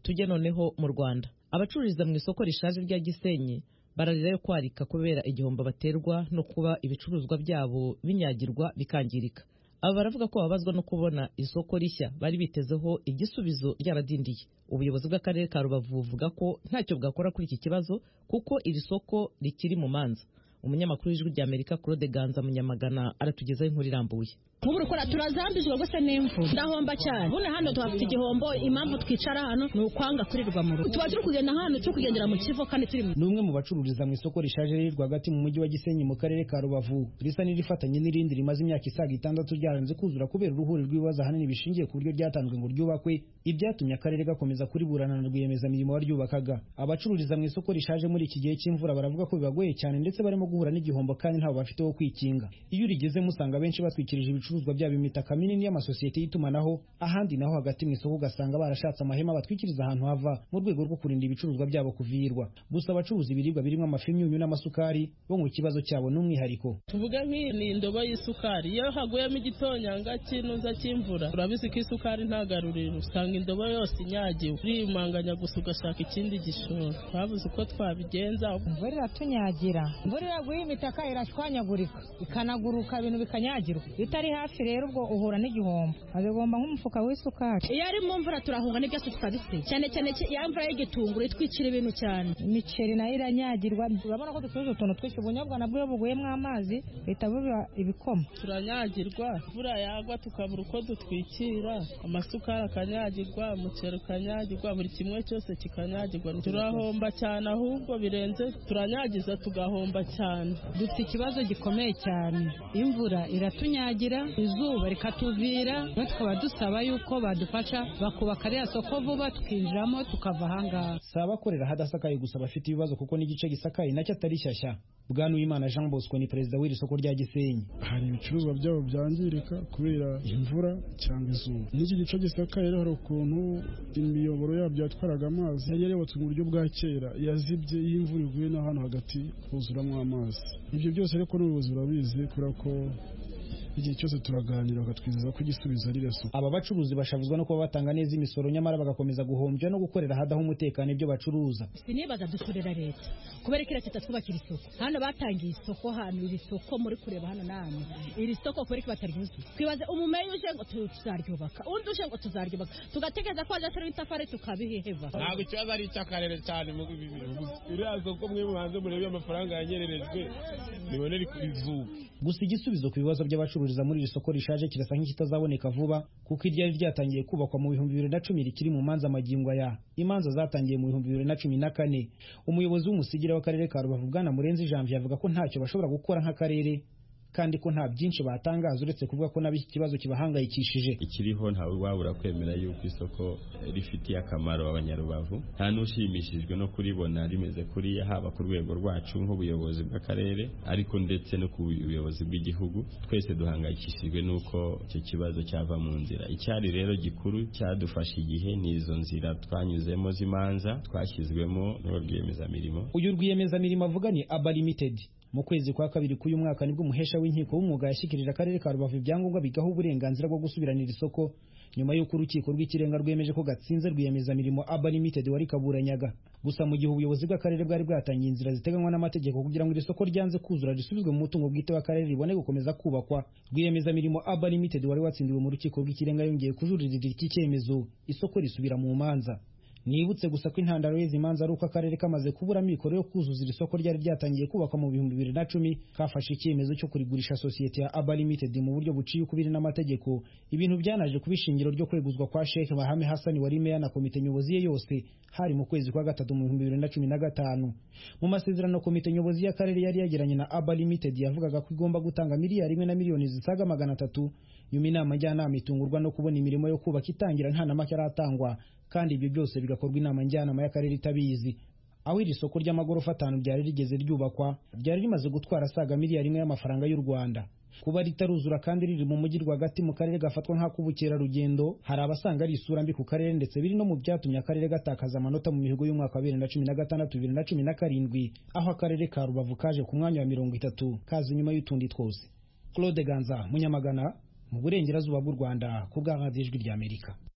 tujye noneho mu rwanda abacururiza mu isoko rishaje rya gisenyi bararira yo kwarika kubera igihombo baterwa no kuba ibicuruzwa byabo binyagirwa bikangirika aba baravuga ko babazwa no kubona isoko rishya bari bitezeho igisubizo ryaradindiye ubuyobozi bw'akarere ka rubavu buvuga ko ntacyo bwakora kuri iki kibazo kuko iri soko rikiri mu manza umunyamakuru w'ijwi ry'amerika claude ganza munyamagana aratugezaho inkuru irambuye nkubura ukora turazambizwa gusa n'imvura ndahomba cyane bune hano tuhafite igihombo impamvu twicara hano ni ukwanga kurirwa mu rugo tuba turi kugenda hano turi kugendera mu kivo kandi turi ni umwe mu bacururiza mu isoko rishaje riri rwagati mu mujyi wa gisenyi mu karere ka rubavu risa n'irifatanye n'irindi rimaze imyaka isaga itandatu ryaranze kuzura kubera uruhuri rw'ibibazo ahanini bishingiye ku buryo ryatanzwe ngo ryubakwe ibyatumye akarere gakomeza kuriburana na rwiyemezamirimo waryubakaga abacururiza mu isoko rishaje muri iki gihe cy'imvura baravuga ko bibagoye cyane ndetse barimo guhura n'igihombo kandi ntawe bafite wo kwikinga iyo urigezemo usanga benshi batwikirije ibicuruzwa ibicuruzwa byabo imitaka minini y'amasosiyete y'itumanaho ahandi naho hagati mu isoko ugasanga barashatse amahema batwikiriza ahantu hava mu rwego rwo kurinda ibicuruzwa byabo kuviyirwa gusa abacuruza ibiribwa birimo amafi imyunyu n'amasukari bo ngo ikibazo cyabo ni umwihariko tuvuge nk'iyi ni indobo y'isukari iyo haguyemo igitonyanga cy'inuza cy'imvura urabizi ko isukari ntagaruriro usanga indobo yose inyagiwe urimanganya gusa ugashaka ikindi gishoro twabuze uko twabigenza imvura iratunyagira imvura iraguye imitaka irashwanyagurika ikanaguruka ibintu bikanyagirwa itari hafi hafi rero ubwo uhura n'igihombo abigomba nk'umufuka w'isukari iyo ari mu mvura turahunga n'ibyo tutarize cyane cyane ya mvura y'igitunguru itwikira ibintu cyane imiceri nayo iranyagirwa urabona ko ducuruza utuntu twinshi ubunyobwa nabwo iyo buguyemo amazi bihita buba ibikoma turanyagirwa imvura yagwa tukabura uko dutwikira amasukari akanyagirwa umuceri ukanyagirwa buri kimwe cyose kikanyagirwa turahomba cyane ahubwo birenze turanyagiza tugahomba cyane dufite ikibazo gikomeye cyane imvura iratunyagira izuba rikatuvira we tukaba dusaba yuko badufasha bakubaka ririya soko vuba tukinjiramo tukava ahangaha si abakorera hadasakaye gusa bafite ibibazo kuko n'igice gisakaye nacyo atari shyashya bwanuwimana jean bosco ni perezida w'iri soko rya gisenyi hari ibicuruzwa byabo byangirika kubera imvura cyangwa izuba n'iki gice gisakaye hari ukuntu imiyoboro yabyo yatwaraga amazi yari yarubatswe mu buryo bwa kera yazibye iyo imvura iguye n'ahantu hagati huzuramo amazi ibyo byose ariko n'ubuyobozi burabizi kubera ko igihe cyose turaganira bakatwizeza ko igisubizo ari reso aba bacuruzi bashavuzwa no kuba batanga neza imisoro nyamara bagakomeza guhombya no gukorera hadaho umutekano ibyo bacuruza sinibaza dukorera leta kubera ko leta itatwubakira isoko hano batangiye isoko hano iri soko muri kureba hano namwe iri soko kubera ko bataryuzuye twibaze umumenyi uje ngo tuzaryubaka undi uje ngo tuzaryubaka tugatekereza ko waje ashyiraho itafari tukabiheheva ntabwo ikibazo ari icy'akarere cyane mu iriya soko mwe muhanze murebe amafaranga yanyererejwe nibonere izuba gusa igisubizo ku bibazo by'abacuruzi gucururiza muri iri soko rishaje kirasa nk'ikitazaboneka vuba kuko iryari ryatangiye kubakwa mu bihumbi bibiri na cumi rikiri mu manza magingo aya imanza zatangiye mu bihumbi bibiri na cumi na kane umuyobozi w'umusigira w'akarere ka rubavu bwana murenzi janvier avuga ko ntacyo bashobora gukora nk'akarere kandi ko nta byinshi batangaza uretse kuvuga ko n'ab'iki kibazo kibahangayikishije ikiriho ntawe wabura kwemera yuko isoko rifitiye akamaro abanyarubavu nta n'ushimishijwe no kuribona rimeze kuriya haba ku rwego rwacu nk'ubuyobozi bw'akarere ariko ndetse no ku buyobozi bw'igihugu twese duhangayikishijwe n'uko icyo kibazo cyava mu nzira icyari rero gikuru cyadufashe igihe ni izo nzira twanyuzemo z'imanza twashyizwemo n'uwo rwiyemezamirimo uyu rwiyemezamirimo avuga ni aba limited mu kwezi kwa kabiri k'uyu mwaka nibwo umuhesha w'inkiko w'umwuga yashyikirije akarere ka rubavu ibyangombwa bigaha uburenganzira bwo gusubiranira isoko nyuma y'uko urukiko rw'ikirenga rwemeje ko gatsinze rwiyemezamirimo aba limited wari kaburanyaga gusa mu gihe ubuyobozi bw'akarere bwari bwatangiye inzira ziteganywa n'amategeko kugira ngo iri soko ryanze kuzura risubizwe mu mutungo bwite w'akarere ribone gukomeza kubakwa rwiyemezamirimo aba limited wari watsindiwe mu rukiko rw'ikirenga yongeye kujuririra iki cyemezo isoko risubira mu manza nibutse gusa ko intandaro y'izi manza ari uko akarere kamaze kubura mikoro yo kuzuza iri soko ryari ryatangiye kubakwa mu bihumbi bibiri na cumi kafashe icyemezo cyo kurigurisha sosiyete ya aba limited mu buryo buciye ukubiri n'amategeko ibintu byanaje kuba ishingiro ryo kweguzwa kwa shekhe bahame hasani wari meya na komite nyobozi ye yose hari mu kwezi kwa gatatu mu bihumbi bibiri na cumi na gatanu mu masezerano komite nyobozi y'akarere yari yagiranye na aba limited yavugaga ko igomba gutanga miliyari imwe na miliyoni zisaga magana atatu nyuma inama njyanama itungurwa no kubona imirimo yo kubaka itangira nta na make aratangwa kandi ibyo byose bigakorwa inama njyanama y'akarere itabizi aho iri soko ry'amagorofa atanu ryari rigeze ryubakwa ryari rimaze gutwara saga miliyari imwe y'amafaranga y'u rwanda kuba ritaruzura kandi riri mu mujyi rwagati mu karere gafatwa nk'ak'ubukerarugendo hari abasanga ari isura mbi ku karere ndetse biri no mu byatumye akarere gatakaza amanota mu mihigo y'umwaka wa bibiri na cumi na gatandatu bibiri na cumi na karindwi aho akarere ka rubavu kaje ku mwanya wa mirongo itatu kaza nyuma y'utundi twose claude ganza munyamagana mu burengerazuba bw'u rwanda ku bwa radiyo ijwi ry'amerika